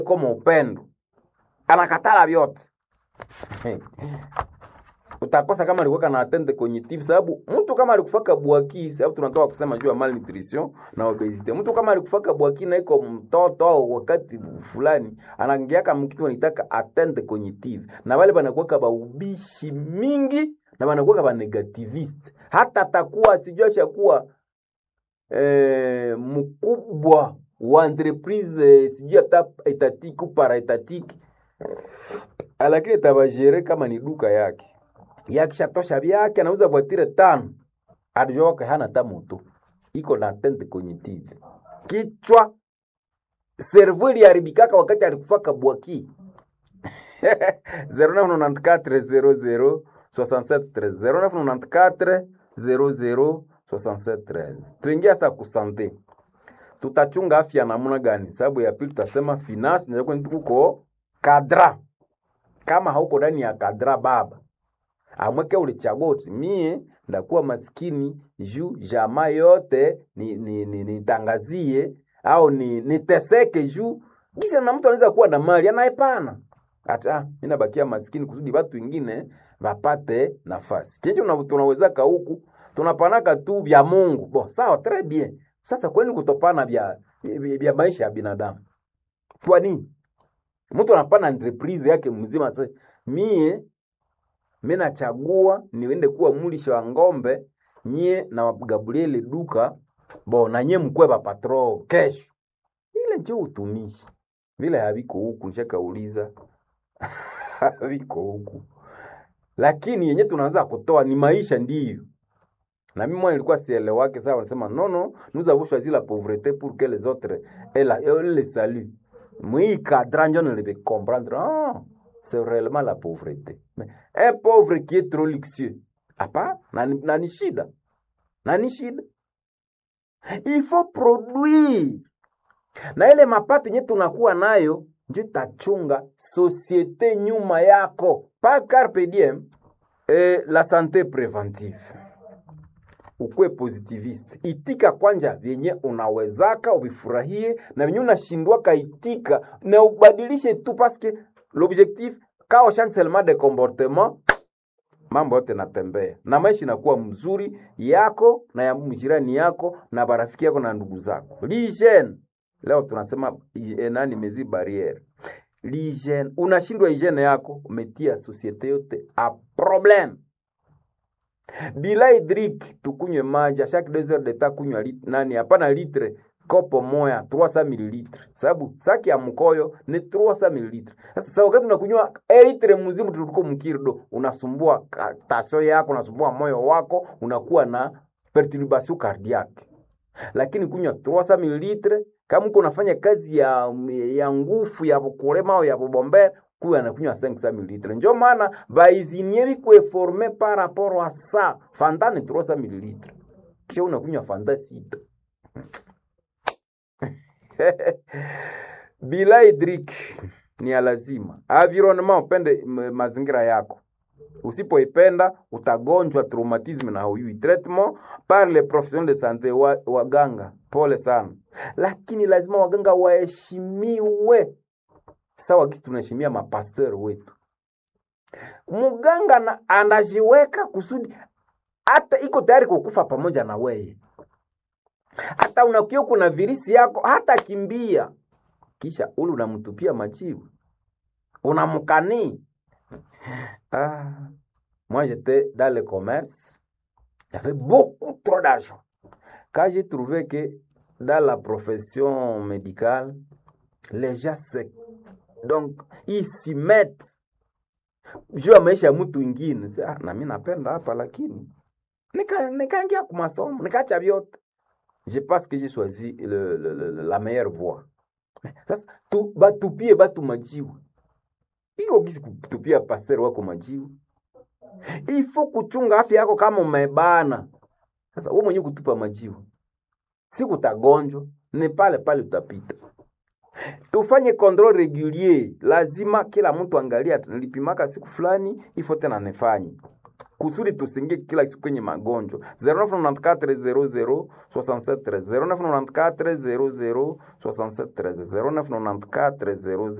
kama upendo anakatala vyote utakosa kama alikuwa na atende cognitive, sababu mtu kama alikufaka bwaki, sababu tunatoka kusema juu ya malnutrition na obesity. Mtu kama alikufaka bwaki na iko mtoto au wakati fulani anaingiaka mkitu wanitaka atende cognitive, na wale banakuwa ba ubishi mingi na banakuwa ba negativist, hata atakuwa sijua shakuwa eh, mkubwa wa entreprise eh, sijui hata etatiki para etatiki, lakini tabajere kama ni duka yake yakishatosha vyake anauza voitire tano adijoke hana hata moto iko na tente cognitive kichwa servo iliharibikaka wakati alikufaka bwaki 0994 tuingia sa kusante tutachunga afya namuna gani sababu ya pili tutasema finance ndio tuko kadra kama hauko ndani ya kadra baba amweke ulichagua uti mie ndakuwa maskini juu jamaa yote nitangazie ni, ni, ni au ni niteseke juu kisha na mtu anaweza kuwa na mali anaepana hata mimi nabakia maskini kusudi watu wengine wapate nafasi chenje tunawezaka huku tunapanaka tu vya Mungu bo sawa très bien sasa kwani kutopana vya vya maisha ya binadamu kwa nini mtu anapana entreprise yake mzima sasa mie mi nachagua niende kuwa mulisha wa ng'ombe nyie na Gabrieli duka bo na nyie mkwe ba patro kesho. Ile njo utumishi vile haviko huku, nishakauliza haviko huku, lakini yenye tunaweza kutoa ni maisha ndiyo. Na mimi mwana nilikuwa sielewake sawa, wanasema no no, nous avons choisi la pauvreté pour que les autres aient la le salut. Mwi cadran njo nilebe comprendre ah c'est réellement la pauvreté. Mais un pauvre qui est trop luxueux, apa na, na ni shida na ni shida. Il faut produire na ile mapato yenye tunakuwa nayo ndio tachunga societe nyuma yako pa carpe diem. Eh, la santé préventive ukwe positivist, itika kwanja vyenye unawezaka uvifurahie, na vyenye unashindwaka itika na ubadilishe tu paske l'objectif kao change seulement de comportement mambo yote natembea na maisha inakuwa mzuri yako na ya mjirani yako na barafiki yako na ndugu zako. L'hygiene leo tunasema nani mezi barriere l'hygiene, unashindwa hygiene yako, umetia societe yote a problem. Bila hydrique tukunywe maji chaque deux heures de temps, kunywa lit, nani hapana litre kopo moya 300 ml, sababu saki ya mkoyo ni 300 ml. Sasa sasa wakati unakunywa litre mzima tuliko mkirdo, unasumbua tasio yako, unasumbua moyo wako, unakuwa na perturbation cardiaque. Lakini kunywa 300 ml kama uko unafanya kazi ya ya nguvu ya kulema au ya kubombe kuwa anakunywa 500 ml. Ndio maana baizinieri kueforme par rapport à ça. Fanta ni 300 ml. Kisha unakunywa Fanta sita. bila hydrique ni ya lazima. Environnement, upende mazingira yako. Usipoipenda utagonjwa traumatisme na hauyui. Traitement par les professionnels de santé wa, waganga, pole sana, lakini lazima waganga waheshimiwe sawa kisi tunaheshimia mapasteur wetu. Muganga na anajiweka kusudi hata iko tayari kukufa pamoja na weye hata unakia kuna virisi yako hata kimbia, kisha ule unamtupia majibu unamkanii. Ah, moi j'étais dans le commerce, il y avait beaucoup trop d'argent. Quand j'ai trouvé que dans la profession médicale, les gens se donc ils s'y mettent juu ya maisha ya mtu ingine. Ah, na mimi napenda hapa, lakini nikaingia nika kwa masomo nikaacha vyote je pense que j'ai choisi le, le, le, la meilleure voie. Sasa tu, batupie batu majiwa iko kisi kutupia pasero wako majiwa, ifo kuchunga afya yako kama umebana. Sasa wewe mwenyewe kutupa majiwa, si kutagonjwa, ni pale pale utapita. Tufanye control regulier, lazima kila mtu angalia, nilipimaka siku fulani, ifo tena nifanye kusudi tusingie kila siku kwenye magonjwa 0994 00 0994 00 0994